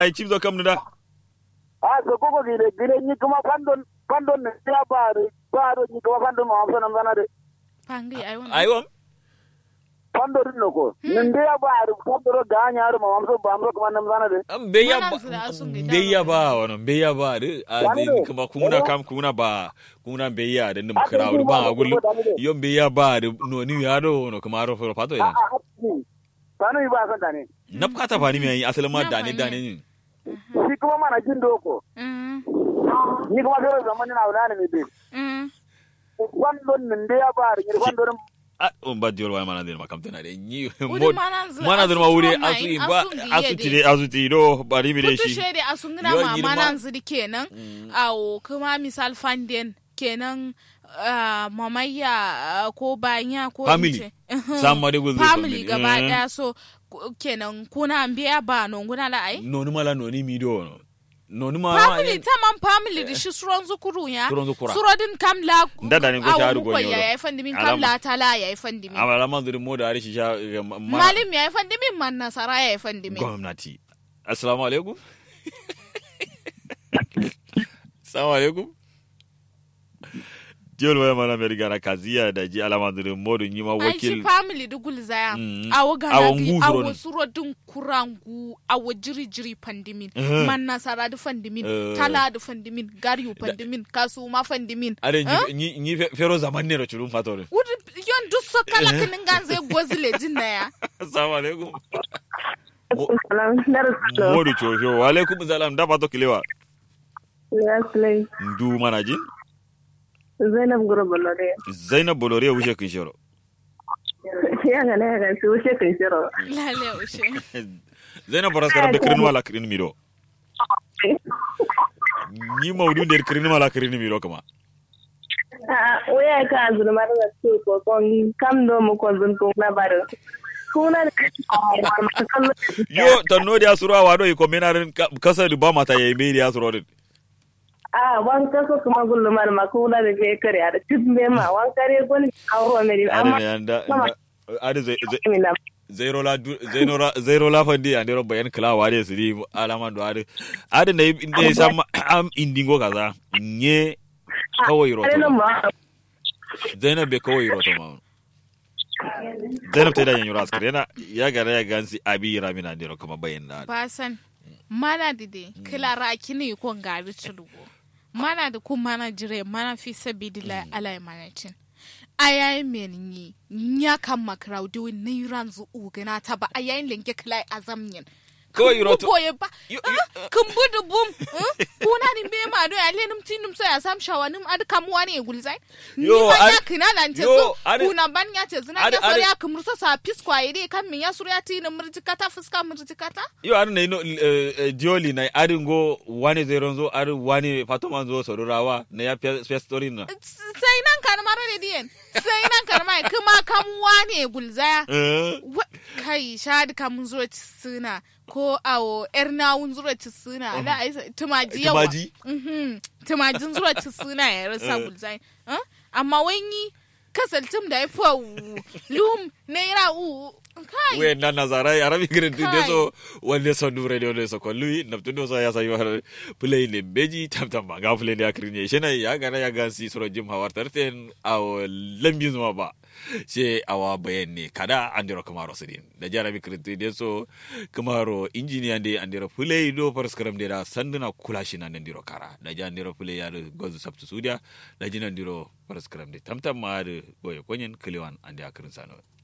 ai chimzo kam da a so koko gire gire ni kuma pandon pandon ne ya ba ba do ni kuma pandon ma amsa nan zana de pangi ai wannan ai wam pandon din no ko nin de ya ba ru pandon ga nya ru ma amsa ba amsa kuma nan zana de an beya Mana ba su da asun gida beya ba. ba wannan beya ba de a Wani de ne? kuma kuna kam kuna ba kuna beya da nim kra ba a gulu yon beya ba de no ni ya do no kuma ro fo pato a ina a sanu yi ba san da ne nap kata fani mi asalin ma Na dane fani. dane ni shi kuma mana jin doko Mm, ni kuma sai zaman na wala ne mi be mm. pandon nin de ya ba ru ni pandon a on ba diol wa mana de makam tana de ni Wuri mod mana zu- mana de asu ma wuri turo mai, asu ba asun giye asu de. ti de asu ti do bari mi de Putu shi shede a sun gina Yo, ma girma. manan ziri kenan awo kuma misal fanden kenan ah, mamayya ah, ko banya ko in Family. ce. Mhm. Sama de gulbe family family. gaba Eh. daya so ku- kenan kuna biya ba non guna la ai noni mala noni mi do no noni ma family taman family da shi suron zukuru ya Suron zukura. surodin kam la Nda da ni ko sharu go ko nyoro. ya yayi fandimin kam Alama. la tala yayi fandimin amala man zuri mo da ari shi sha ga ma- ma- malim yayi fandimin man nasara yayi fandimin gwamnati assalamu alaikum assalamu alaikum jiyol waya mana mai rigara kaziya da ji alama zuri mo da yi ma ai shi wakil family dugul zaya Mm. awo Awo ganagi ngu awo surodin. surodin kurangu awo jiri jiri fandimin Mhm. man nasara du fandimin Eh. tala du fandimin gariyu fandimin kasu ma fandimin are Eh? ni ni fero zaman ne da churun fatore wuri yon duk so kala kinin ganze gozile jinna ya assalamu alaikum Salam, Darussalam. mo da chosho wa alaikum salam da fato kilewa Ya Sulai. ndu mana jin Zainab Guro Bolore. zainab bolore wuce kin shiro Ya ga na ga su wuce kan shiro. lale ushe zainab boras karam da kirin wala kirin miro ni maudu der kirin wala kirin miro kama Ah, waya ka azul mar da su ko kon kam do mu ko zun ko na baro. Kuna da kallo. yo tanno dia sura wado ko menarin kasa ba mata yayi me dia sura din Ah, wan ka so kuma gullu mar ma kuna da je kare da tibbe ma wan kare gon awro me di ade amma ne anda Mama. ade zai mi na. zero la du- zero la zero la fandi ande ro bayan kala wade su di alama do ade ade ne ne sam am indingo kaza nye kawai roto Are nan ma. ma. zainab be kawai roto ma zainab ta da yan yura askar yana ya gara ya gansi abi ramina ande ro kama bayan da basan mana dide kilara kini ko ngari tulugo mana da kun mana jire mana fi sabidila alai manacin ayayi men yi nya kan makraudi win ne ranzu ugana ta ba ayayin lenge kilai azamnyin Kawai roto- boye ba Yo- Ah, kun budu bum eh? kuna ni be ma do ya lenum tinum so ya sam shawanim ad kam wani e gulzai ni Yo, ban ya ad- kina lan te yo, so ad- kuna ban ya te zina ad- ya so ad- ya kumru so sa piskwa ide kan min ya sur ya tinum murjikata fuska murjikata yo ade ne no eh, eh, dioli na ade go wani zero zo ade wani fatoma zo sorurawa na ya fiya story na sai nan kan mara da diyan sai nan kan mai kuma kan wane gulzaya eh Wa- kai shadi kamun zuwa ci suna ko awo yar nawun zuwa ci suna da ai sa- tumaji yawa Tumaji? Mhm. tumajin zuwa ci suna ya rasa Eh. gulzaya Eh? amma wani kasaltum da ya fa lum naira u kai we na nazara ya rabi gire de Kai. so wande so dure de de so ko lui na tundo so ya sayi war play ne beji tam tam ga play ne akrin ne shena ya ga na ya ga si soro jim hawar tarten aw lambi zuma ba she awa bayan ne kada andiro kamaro sidin da jara bi kirti de so kamaro engineer de andiro play do par skram de da sanduna kula shi nan andiro kara da ja andiro play ya do gozu sabtu sudia da jina andiro par skram de tam tam ma de boye konyen kliwan andi akrin sano